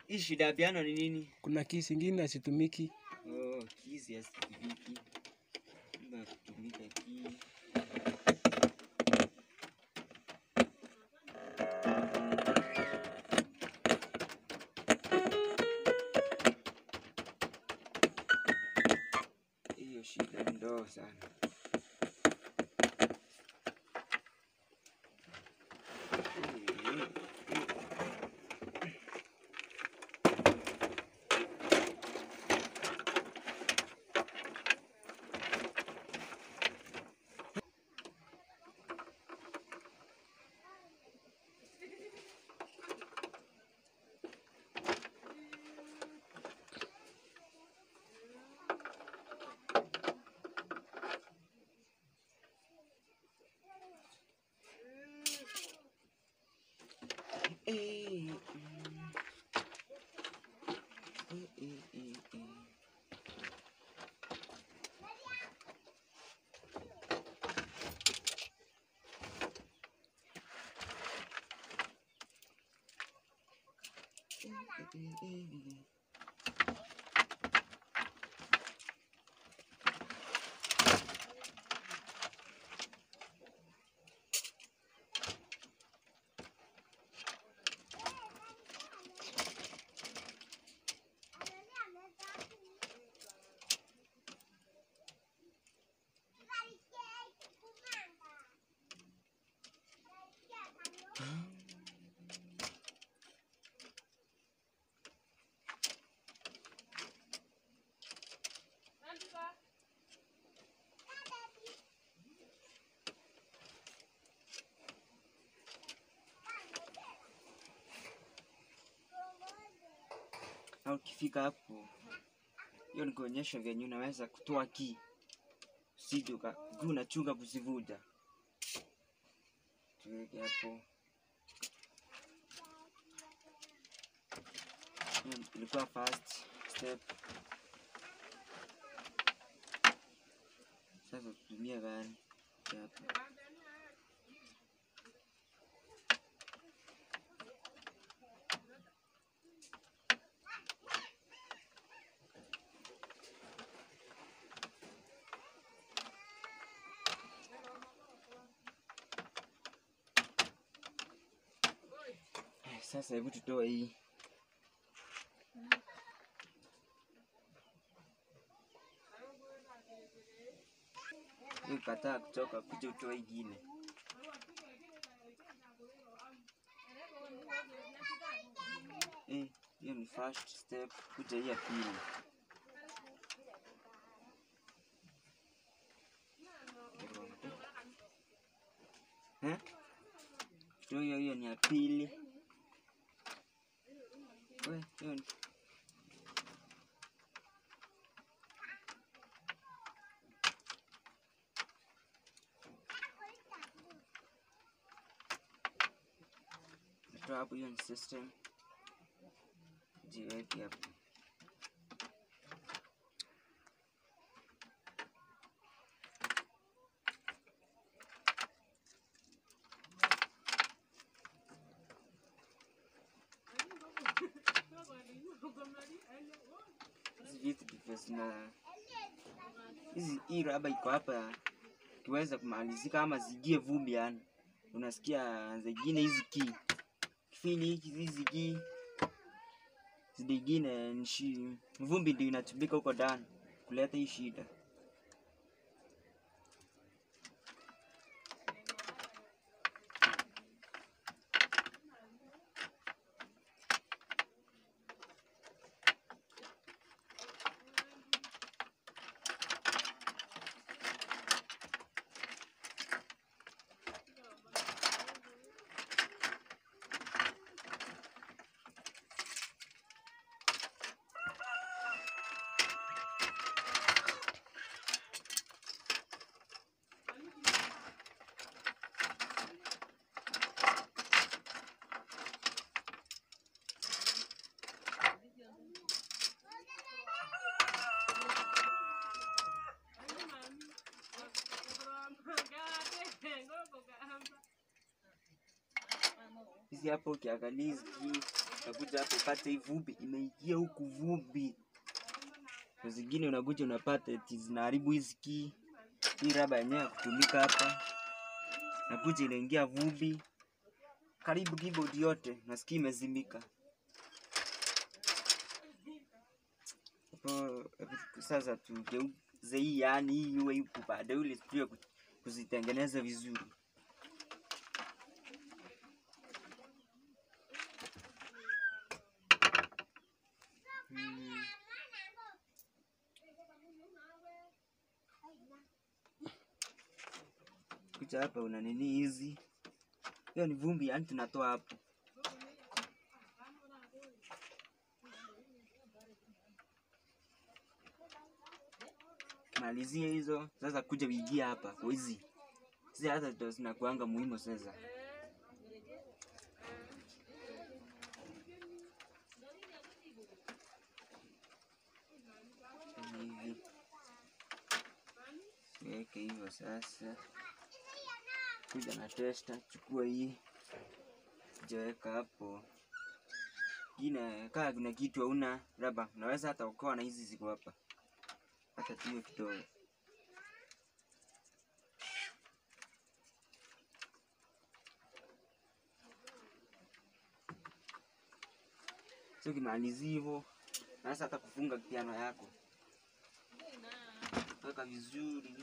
Hii shida ya piano ni nini? Kuna keys ingine asitumiki. Oh, keys ya sikiviki. Mambo ya kutumika key. Hiyo shida ni ndogo sana. Eh, mm. Eh, eh, eh, eh. Eh, eh, eh, eh. Na ukifika hapo, hiyo ni kuonyesha venye unaweza kutoa key, usije uka- ukiwa unachunga kuzivuja. Tuweke hapo. Hiyo ilikuwa first step. Sasa tutumie gani? Hapa. Eh, Sasa hebu tutoe hii. Hii kataa kutoka kuja utoe ingine. Eh, hiyo ni first step, kuja hii ya pili. Eh? Toa hiyo hiyo ni ya pili. We, hiyo ni Toa hapo, hiyo ni system. Jiweke hapo. Hizi vitu ndivyo zina hizi, hii raba iko hapa, ikiweza kumalizika ama zigie vumbi, yani unasikia zingine hizi ki kifili hiki hizi ki zingine ni shi- vumbi ndio inatumika huko ndani kuleta hii shida. Hizi hapo ukiangalia hizi ki unakuja hapo upate hii vumbi imeingia huku vumbi. Saa zingine unakuja unapata eti zinaharibu hizi key. Hii raba yenyewe ya kutumika hapa, nakuja inaingia vumbi karibu keyboard yote, nasikia imezimika. Hapo sasa tugeuze hii, yani hii iwe huku baadaye, ili tujue ku- kuzitengeneza vizuri. Hmm. Kucha hapa una nini hizi? Hiyo ni vumbi, yani tunatoa hapo. Malizie hizo sasa, kuja uingie hapa kwa hizi hizi, hata ndo zinakuanga muhimu sasa. Hivi weke hivyo sasa. Kuja na testa, chukua hii jaweka hapo. Ingine kaa kuna kitu hauna raba, unaweza hata ukoa na hizi ziko hapa, hata tuwe kidogo. So kimalizi hivyo, naweza hata kufunga piano yako, weka vizuri.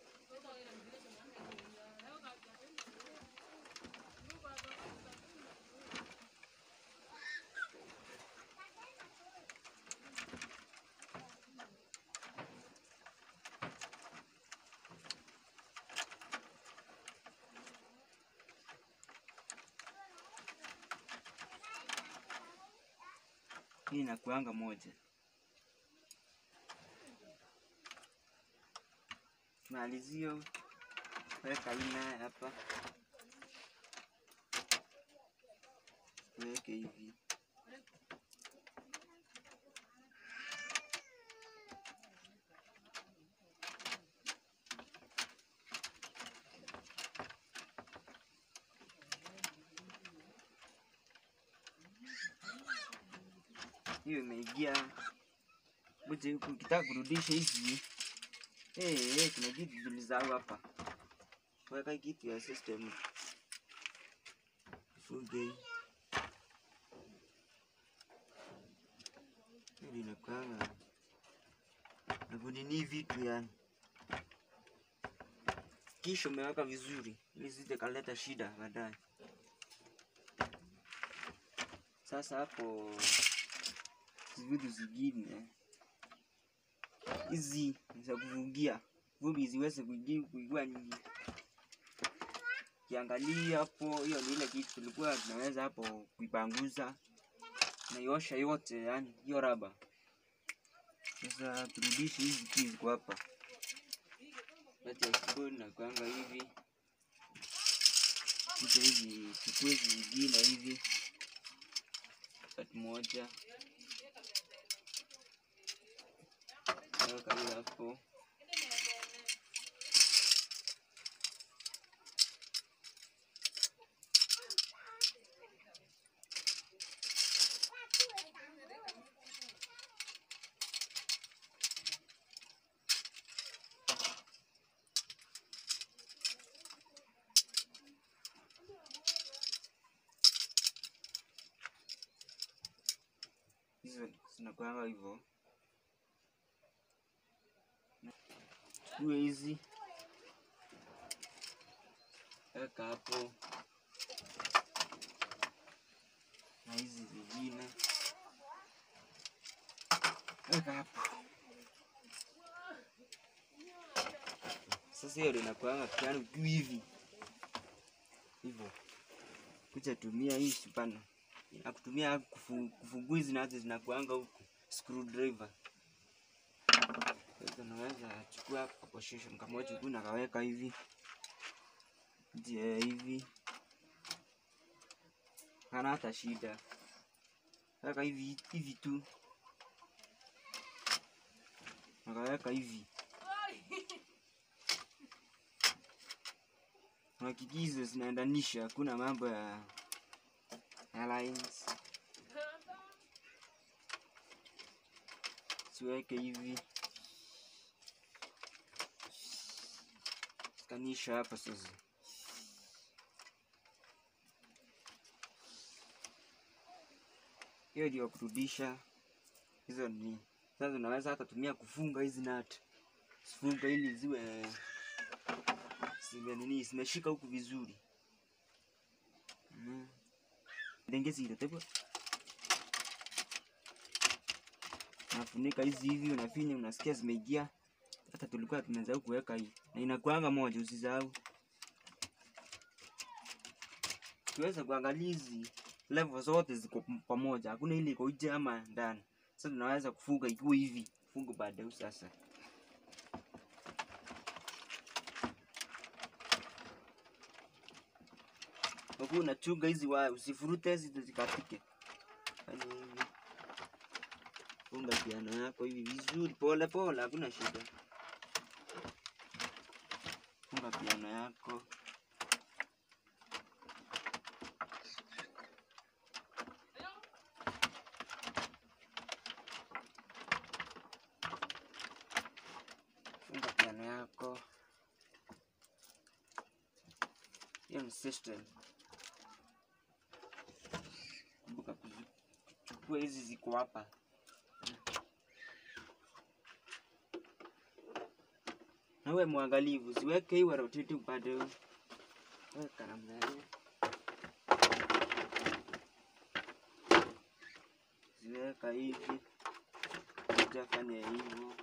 Hii inakuanga moja. Malizio weka hii naye hapa, weke hivi. hiyo imeingia buje huku, ukitaka kurudisha hizi eh, eh, kuna kitu tulisahau hapa, weka kitu ya system funge hii. Hili inakuanga na kunini vitu yani, kisha umeweka vizuri ili zite kaleta shida baadaye. Sasa hapo hizi vitu zingine hizi za kuvugia vumbi ziweze kuingia kuigua nyingi. Kiangalia hapo, hiyo ni ile kitu tulikuwa tunaweza hapo kuipanguza naiosha yote, yani hiyo raba. Sasa turudishe hizi keys ziko hapa, acha spoon na kuanga hivi kisha hizi chukue hizi zingine hivi kati moja weka hiyo hapo. Hizo zinakuanga hivyo. Chukue hizi weka hapo, na hizi zingine weka hapo. Sasa hiyo ndio inakuanga piano tu hivi hivyo, kucha tumia hii supana na kutumia kufu, kufungua hizi nazo zinakuanga huku screwdriver. Sasa naweza chukua position kamoja huku nakaweka hivi je hivi, hana hata shida, weka hivi hivi tu, nakaweka hivi hakikizo zinaendanisha, hakuna mambo ya ya lines. siweke hivi kanisha hapa sasa hiyo ndio kurudisha hizo ni sasa unaweza hata tumia kufunga hizi nut sifunga ili ziwe zime nini zimeshika huku vizuri mm. dengezi ile tepo unafunika hizi hivi unafinya unasikia zimeingia hata tulikuwa tumesahau kuweka hii na inakuanga moja usisahau tuweza kuangalia hizi level zote ziko p- pamoja hakuna ile iko nje ama ndani sasa tunaweza kufunga ikiwa hivi funga baadaye sasa Huku unachunga hizi waya usifurute hizi zikatike. Fanya hivi. Funga piano yako hivi vizuri pole pole, hakuna shida. Funga piano yako. Funga piano yako. Hiyo ni system. Kumbuka kuzi- kuchukua hizi ziko hapa. Na uwe mwangalifu, siweke iwe rotate upande huu. Weka namna hiyo. Ziweka hivi. Utafanya hivyo.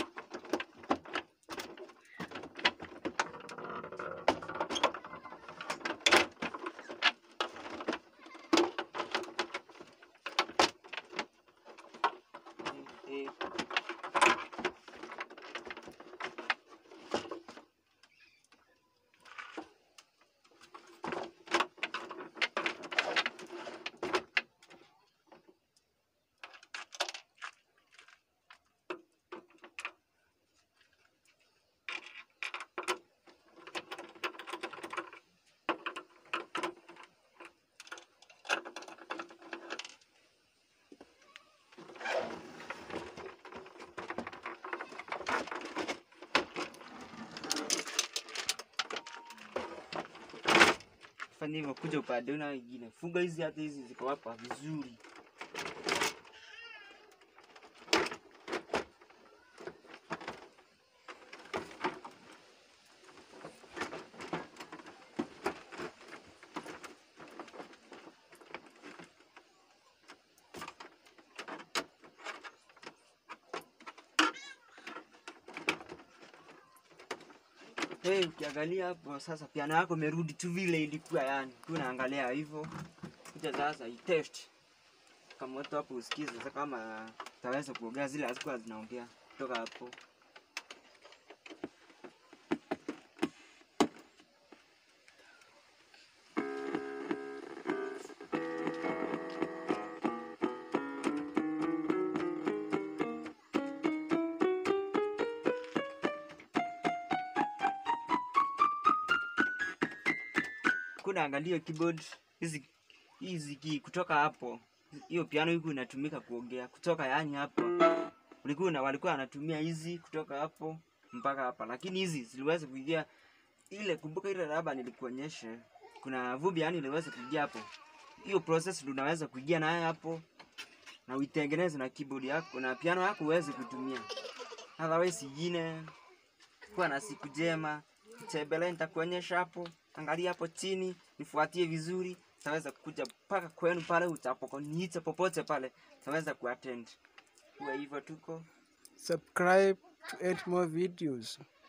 Eh, eh. fanya hivyo, kuja upande huu na wengine, funga hizi, hata hizi ziko hapa vizuri. Hey, ukiangalia hapo sasa piano yako imerudi tu vile ilikuwa, yani tu unaangalia hivyo. Kuja sasa itest kama watu hapo usikie sasa kama taweza kuongea zile hazikuwa zinaongea kutoka hapo. kuna angalia keyboard hizi hizi key kutoka hapo, hiyo piano hiku inatumika kuongea kutoka, yani hapo ulikuwa na walikuwa wanatumia hizi kutoka hapo mpaka hapa, lakini hizi ziliweza kuingia ile. Kumbuka ile raba nilikuonyesha, kuna vumbi yani iliweza kuingia hapo. Hiyo process ndio unaweza kuingia nayo hapo na uitengeneze na keyboard yako na piano yako uweze kutumia. Otherwise ingine kuwa na siku njema, tembelea, nitakuonyesha hapo. Angalia hapo chini, nifuatie vizuri, taweza kuja mpaka kwenu pale utapokoniita popote pale, taweza kuattend. Kwa hivyo tuko Subscribe to add more videos.